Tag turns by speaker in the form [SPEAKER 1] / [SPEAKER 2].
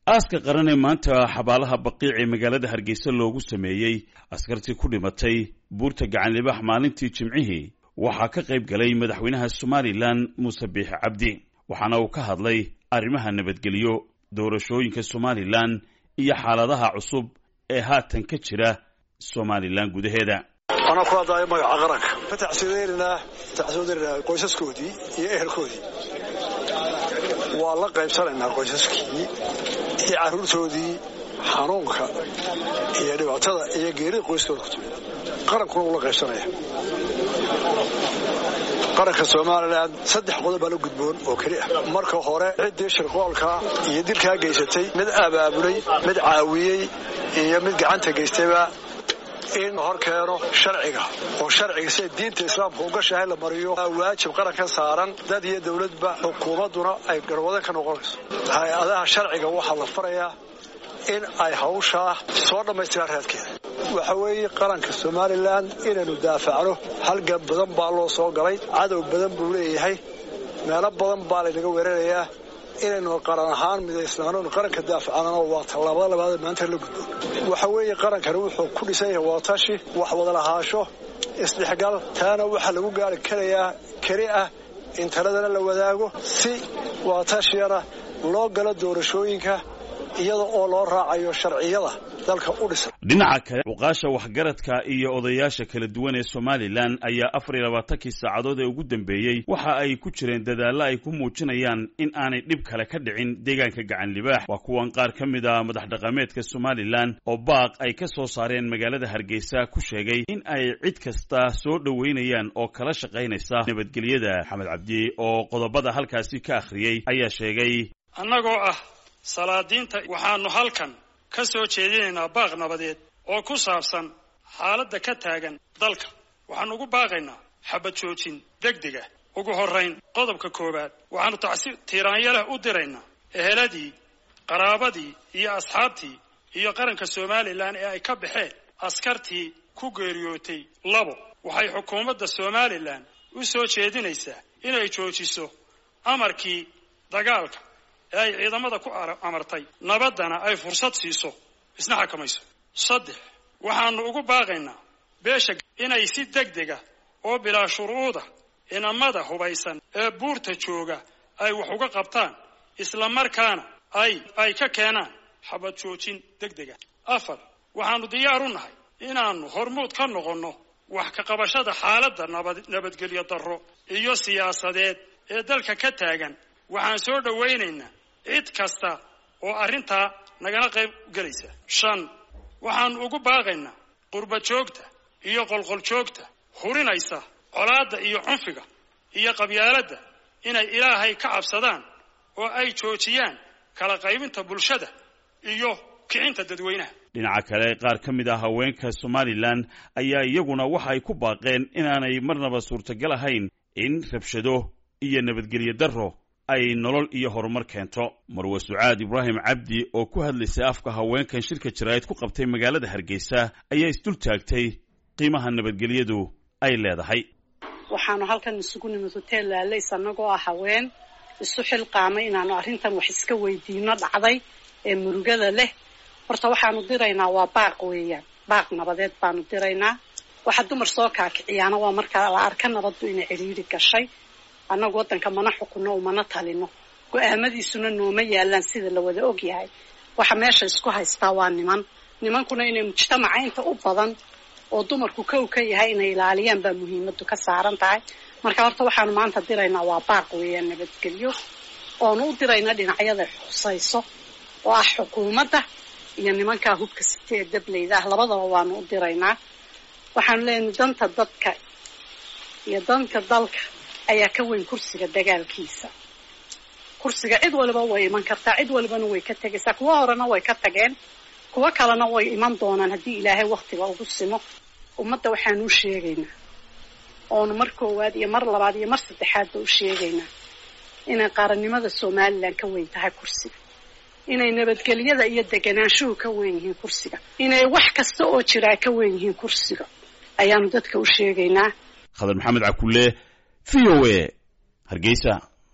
[SPEAKER 1] aaska qaran ee maanta xabaalaha baqiic ee magaalada hargeysa loogu sameeyey askartii ku dhimatay buurta gacanlibaax maalintii jimcihii waxaa ka qayb galay madaxweynaha somalilan muuse biixi cabdi waxaana uu ka hadlay arrimaha nabadgelyo doorashooyinka somalilan iyo xaaladaha cusub ee haatan ka jira somalilan gudaheeda
[SPEAKER 2] anaa ku hadlaayo magaca qaranka ka tacsiidaynanaa tacsiidaynanaa qoysaskoodii iyo ehelkoodii waa la qaybsanaynaa qoysaskii iyo carruurtoodii xanuunka iyo dhibaatada iyo geerida qoyskooda ku timid qarankuna wuu la qaybsanaya qaranka somalilan saddex qodob baa la gudboon oo keli ah marka hore ciddii shirqoolkaa iyo dilkaa geysatay mid abaabulay mid caawiyey iyo mid gacanta geystayba in hor keeno sharciga oo sharciga sida diinta islaamka ugashahay la mariyo waajib qaranka saaran dad iyo dowladba xukuumadduna ay garwadan ka noqonayso hay-adaha sharciga waxaa la farayaa in ay hawshaa soo dhammaystiraan raadkeeda waxa weeye qaranka somalilan inaynu daafacno halgan badan baa loo soo galay cadow badan buu leeyahay meelo badan baa laynaga weerarayaa inaynu qaran ahaan midaysnaano qaranka daafacnana waa tallaabada labaad maanta la gudbo waxa weeye qarankani wuxuu ku dhisan yahay watashi wax wada lahaasho isdhexgal taana waxaa lagu gaari karayaa keli ah in taladana la wadaago si watashiyana loo galo doorashooyinka iyada oo loo raacayo sharciyada dalka u dhisan
[SPEAKER 1] dhinaca kale cuqaasha waxgaradka iyo odayaasha kala duwan ee somalilan ayaa afar iyo labaatankii saacadood ee ugu dambeeyey waxa ay ku jireen dadaallo ay ku muujinayaan in aanay dhib kale ka dhicin deegaanka gacan libaax waa kuwan qaar ka mid a madax dhaqameedka somalilan oo baaq ay ka soo saareen magaalada hargeysa ku sheegay in ay cid kasta soo dhoweynayaan oo kala shaqaynaysa nabadgelyada maxamed cabdi oo qodobada halkaasi ka akhriyey ayaa sheegay
[SPEAKER 3] annagoo ah salaadiinta waxaanu halkan ka soo jeedinaynaa baaq nabadeed oo ku saabsan xaaladda ka taagan dalka waxaanu ugu baaqaynaa xabad joojin degdega ugu horrayn qodobka koowaad waxaanu tacsi tiiraanyaleh u diraynaa eheladii qaraabadii iyo asxaabtii iyo qaranka somalilan ee ay ka baxeen askartii ku geeriyootay labo waxay xukuumadda somalilan u soo jeedinaysaa inay joojiso amarkii dagaalka ee ay ciidamada ku amartay nabaddana ay fursad siiso isna xakamayso saddex waxaanu ugu baaqaynaa beesha inay si degdega oo bilaa shuruuda inamada hubaysan ee buurta jooga ay wax uga qabtaan isla markaana ay ay ka keenaan xabad joojin degdega afar waxaanu diyaar u nahay inaannu hormuud ka noqonno wax ka qabashada xaaladda nabad nabadgelyo darro iyo siyaasadeed ee dalka ka taagan waxaan soo dhowaynaynaa cid kasta oo arrintaa nagala qayb gelaysa shan waxaanu ugu baaqaynaa qurba joogta iyo qolqol joogta hurinaysa colaadda iyo cunfiga iyo qabyaaladda inay ilaahay ka cabsadaan oo ay joojiyaan kala qaybinta bulshada iyo kicinta dadweynaha
[SPEAKER 1] dhinaca kale qaar ka mid ah haweenka somalilan ayaa iyaguna waxa ay ku baaqeen inaanay marnaba suurtagal ahayn in rabshado iyo nabadgelyo darro ay nolol iyo horumar keento marwe sucaad ibraahim cabdi oo ku hadlaysay afka haweenkan shirka jaraa'id ku qabtay magaalada hargeysa ayaa isdul taagtay qiimaha nabadgelyadu ay leedahay
[SPEAKER 4] waxaanu halkan isugu nimid hoteel laalays annagoo ah haween isu xilqaamay inaanu arrintan wax iska weydiino dhacday ee murugada leh horta waxaanu diraynaa waa baaq weeyaan baaq nabadeed baanu diraynaa waxa dumar soo kaakiciyaana waa markaa la arka nabaddu inay cidhiidhi gashay annagu waddanka mana xukunno umana talino go-aamadiisuna nooma yaalaan sida la wada og yahay waxa meesha isku haystaa waa niman nimankuna inay mujtamaca inta u badan oo dumarku kow ka yahay inay ilaaliyaan baa muhiimadu ka saaran tahay marka horta waxaanu maanta diraynaa waa baaq weeyaan nabadgelyo oonu u diraynaa dhinacyada xusayso oo ah xukuumadda iyo nimankaa hubka site ee dableyda ah labadaba waanu u diraynaa waxaanu leenahay danta dadka iyo danta dalka ayaa ka weyn kursiga dagaalkiisa kursiga cid waliba way iman kartaa cid walibana way ka tegaysaa kuwo horena way ka tageen kuwo kalena way iman doonaan haddii ilaahay waktiga ugu simo ummadda waxaanu u sheegaynaa oonu mar koowaad iyo mar labaad iyo mar saddexaadba u sheegaynaa inay qaranimada somalilan ka weyn tahay kursiga inay nabadgelyada iyo deganaanshuhu ka weyn yihiin kursiga inay wax kasta oo jiraa ka weyn yihiin kursiga ayaanu dadka u sheegaynaa
[SPEAKER 1] khadar maxamed cakulle v o a hargeysa